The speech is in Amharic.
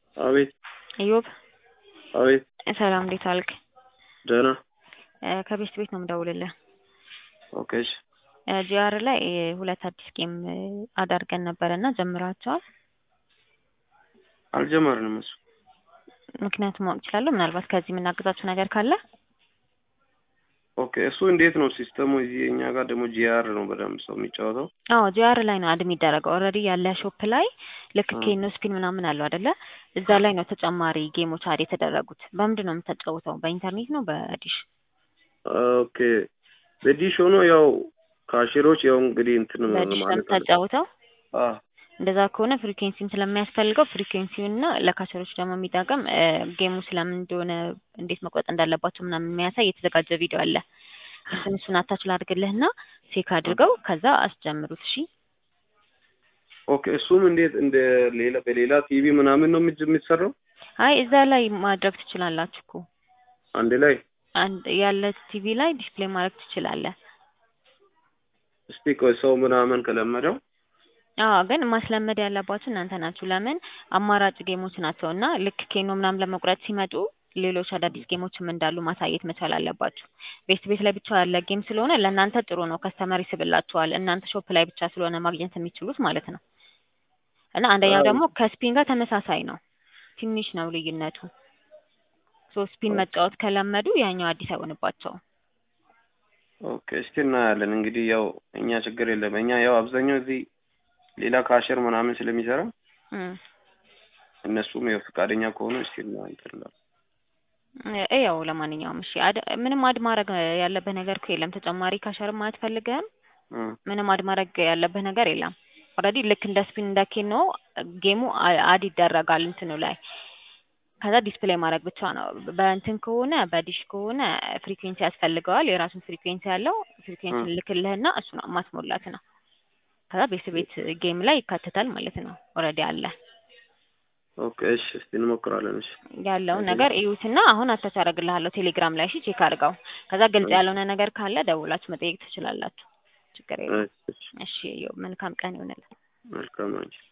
አቤት ኢዮብ አቤት ሰላም እንዴት ዋልክ? ደህና እ ከቤስት ቤት ነው የምደውልልህ። ኦኬ እሺ እ ጂአር ላይ እ ሁለት አዲስ ጌም እ አዳርገን ነበረ እና ጀምራቸዋል። አልጀመርንም እሱ ምክንያቱም ማወቅ እችላለሁ? ምናልባት ከዚህ የምናግዛችሁ ነገር ካለ ኦኬ እሱ እንዴት ነው ሲስተሙ? እዚህ እኛ ጋር ደግሞ ጂአር ነው በደንብ ሰው የሚጫወተው። አዎ ጂአር ላይ ነው አድ የሚደረገው። ኦልሬዲ ያለ ሾፕ ላይ ልክ አ። ኬኖ ስፒን ምናምን አለው አይደለ? እዛ ላይ ነው ተጨማሪ ጌሞች አድ የተደረጉት። በምንድን ነው የምታጫውተው? በኢንተርኔት ነው በዲሽ? ኦኬ በዲሽ ሆኖ ያው ካሽሮች ያው እንግዲህ እንትን በዲሽ ነው ማለት አለ የምታጫውተው? አ እንደዛ ከሆነ ፍሪኩዌንሲም ስለሚያስፈልገው ፍሪኩዌንሲውን እና ለካቸሮች ደግሞ የሚጠቅም እ ጌሙ ስለምን እንደሆነ እንዴት መቁረጥ እንዳለባቸው ምናምን የሚያሳይ የተዘጋጀ ቪዲዮ አለ። እሱን እሱን አታች ላድርግልህና ቼክ አድርገው ከዛ አስጀምሩት። እሺ ኦኬ እሱም እንዴት እንደ ሌላ በሌላ ቲቪ ምናምን ነው የምጅ- የሚሰራው አይ እዛ ላይ ማድረግ ትችላላችሁ እኮ አንድ ላይ አንድ ያለ ቲቪ ላይ ዲስፕሌይ ማድረግ ትችላለህ። እስቲ ቆይ ሰው ምናምን ከለመደው አዎ ግን ማስለመድ ያለባችሁ እናንተ ናችሁ። ለምን አማራጭ ጌሞች ናቸው እና ልክ ኬኖ ምናምን ለመቁረጥ ሲመጡ ሌሎች አዳዲስ ጌሞችም እንዳሉ ማሳየት መቻል አለባችሁ። ቤስት ቤት ላይ ብቻ ያለ ጌም ስለሆነ ለእናንተ ጥሩ ነው፣ ከስተመር ይስብላችኋል። እናንተ ሾፕ ላይ ብቻ ስለሆነ ማግኘት የሚችሉት ማለት ነው። እና አንደኛው አዎ። ደግሞ ከስፒን ጋር ተመሳሳይ ነው፣ ትንሽ ነው ልዩነቱ። ሶ ስፒን መጫወት ከለመዱ ያኛው አዲስ አይሆንባቸውም። ኦኬ እስቲ እናያለን እንግዲህ ያው እኛ ችግር የለም እኛ ያው አብዛኛው እዚህ ሌላ ካሸር ምናምን ስለሚሰራ እም። እነሱም ያው ፈቃደኛ ከሆኑ እስቲ እናንተላ እ ያው ለማንኛውም እሺ አድ ምንም አድ ማድረግ ያለብህ ነገር እኮ የለም። ተጨማሪ ካሸርም አትፈልግህም? ምንም አድ ማድረግ ያለብህ ነገር የለም። ኦልሬዲ ልክ እንደ ስፒን እንደ ኬኖ ጌሙ አ- አድ ይደረጋል እንትኑ ላይ ከዛ ዲስፕሌይ ማድረግ ብቻ ነው። በእንትን ከሆነ በዲሽ ከሆነ ፍሪኩዌንሲ ያስፈልገዋል። የራሱን ፍሪኩዌንሲ ያለው ፍሪኩዌንሲ እ። ልክልህና እሱ ነው ማስሞላት ነው። ከዛ ቤት ቤት ጌም ላይ ይካተታል ማለት ነው። ኦልሬዲ አለ ኦኬ እሺ እስቲ እንሞክራለን እሺ ያለውን እሺ። ነገር እዩትና አሁን አታች አደርግልሃለሁ ቴሌግራም ላይ እሺ፣ ቼክ አድርገው። ከዛ ግልጽ እሺ። ያልሆነ ነገር ካለ ደውላችሁ መጠየቅ ትችላላችሁ። ችግር የለም። እሺ እሺ እሺ፣ መልካም ቀን ይሆንልን። መልካም አንቺ